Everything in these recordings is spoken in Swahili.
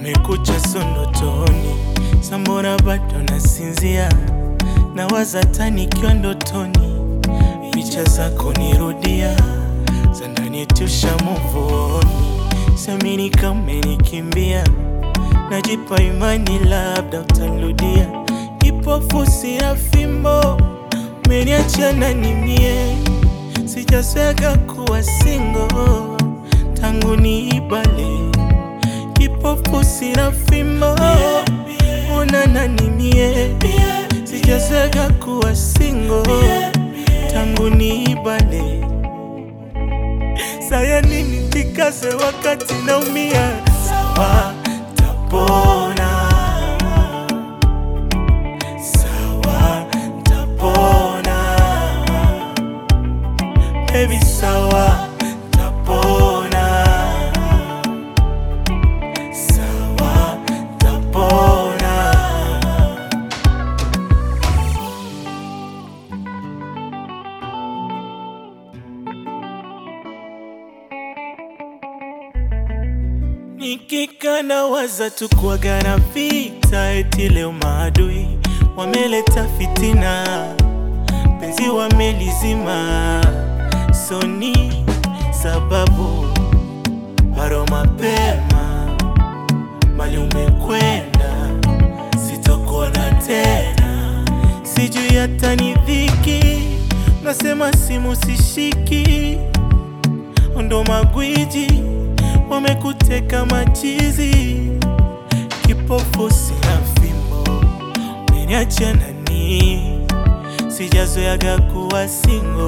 Kumekucha sondotoni, sambona bado nasinzia, nawaza tanikiwa ndotoni, picha zako nirudia, za ndani tusha muvoni, samini kama umenikimbia, najipa imani labda utanirudia, kipofu sina fimbo, umeniacha na nimie, sijaswega kuwa single tangu niibale kipofu sina fimbo una nani mie sijazega kuwa singo tangu niibale saya nini tikaze wakati naumia sawa tapona sawa tapona baby sawa tapona sawa tapona Nikikana waza tu kuagana vita, eti leo maadui wameleta fitina, penzi wamelizima, soni sababu bado mapema, mali umekwenda, sitakuona tena, sijui hata ni dhiki, nasema simu sishiki, ndo magwiji wamekuteka machizi, kipofu sina fimbo, umeniacha nani? Sijazoeaga kuwa singo,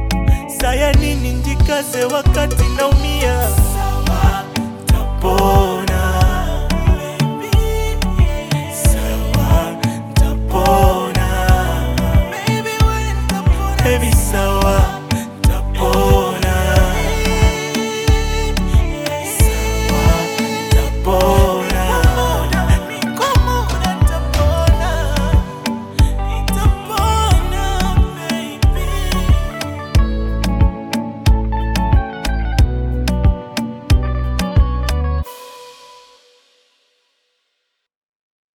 saya nini njikaze wakati naumia, sawa tapona